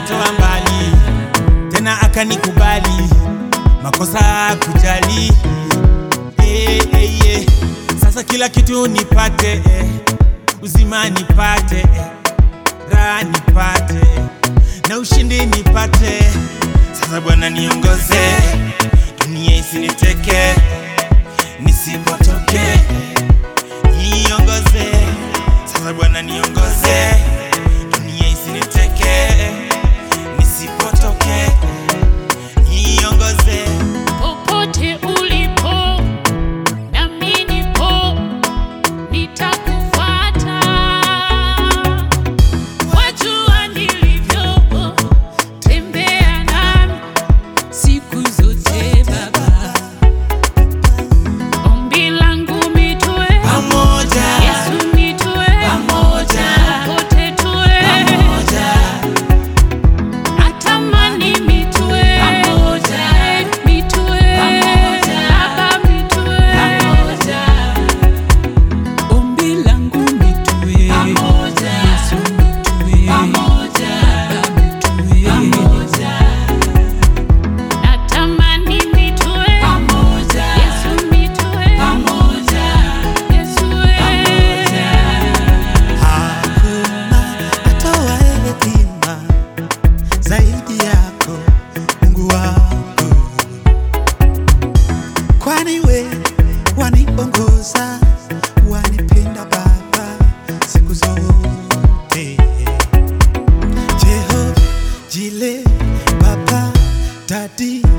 akanitoa mbali tena akanikubali makosa kujali eh, eh, eh. Sasa kila kitu nipate eh. uzima nipate eh. raha nipate eh. na ushindi nipate sasa Bwana niongoze dunia isiniteke nisipotoke niongoze sasa Bwana niongoze dunia isiniteke nisipotoke niongoze Popote ulipo nami nipo, nitakufuata. Wajua nilivyo, tembea nami siku zote Baba. Ombi langu mitue, pamoja Yesu mitue, Pamoja. popote tue, pamoja natamani mitue, mitue, Baba mitue, Ombi langu mitue, Yesu mitue, Baba mitue, natamani mitue, Yesu mitue, Yesu Hakuna atoaye hekima zaidi yako Mungu wangu, kwani we waniongoza, wanipenda Baba siku zote. Jehova Jile, Baba Dadi